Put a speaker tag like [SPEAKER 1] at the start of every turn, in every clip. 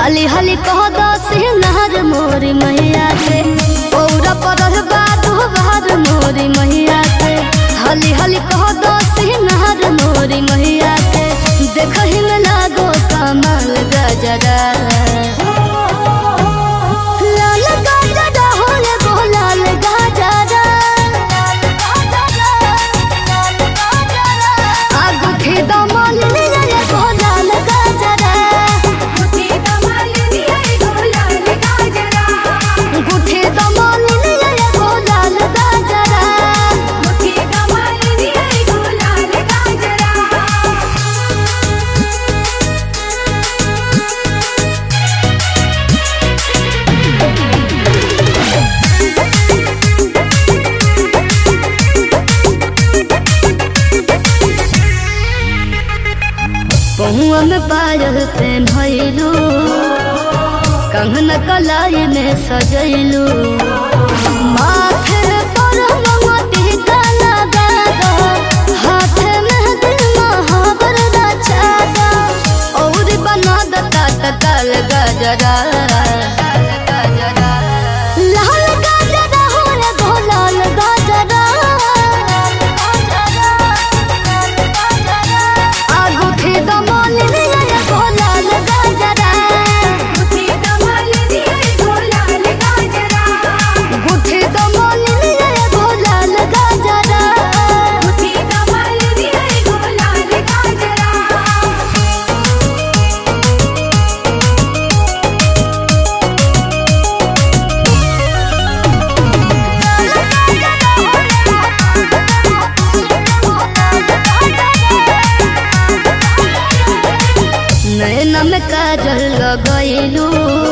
[SPEAKER 1] हाली हाली कह दस नहर मोरी मैया के पौरा पर बात बाहर मोरी मैया के हाली हाली कह दस नहर मोरी मैया के देखही में लागो कमाल गजरा लाल गजरा हो रे गो लाल गजरा आगुठी दमल रे गो लाल गजरा
[SPEAKER 2] मुझे कमाल दिया गो लाल गाजरा
[SPEAKER 1] गुठे दमल रे गो लाल गजरा
[SPEAKER 2] मुझे कमाल दिया गो लाल गाजरा
[SPEAKER 1] पहुआ में पायल पेन्हलू कंगन कलाई में सजैलू माथे पर मोती का लगा दो हाथ में दिल महावर रचा दो और बना दता तकल गजरा लाल गजरा हो रे गो लाल गजरा आगुठी दमल रे गो लाल गजरा
[SPEAKER 2] मुझे कमाल दिया गो लाल गाजरा
[SPEAKER 1] गुठे दमल रे गो लाल गजरा
[SPEAKER 2] मुझे कमाल दिया गो लाल गाजरा
[SPEAKER 1] नैना में काजल लगैलू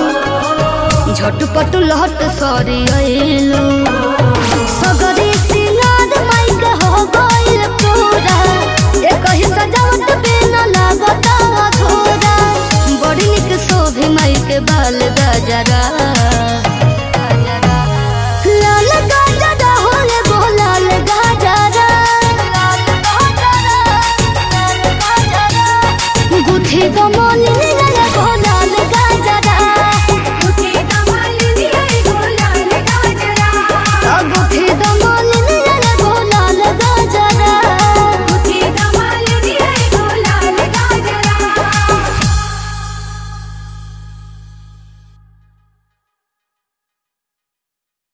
[SPEAKER 1] झटपट लहट सरी अइलू सगरी सिंगार माइक हो गइल पूरा एक ही सजावट बिना लागत अधूरा बड़ी निक शोभे माइक बाल गजरा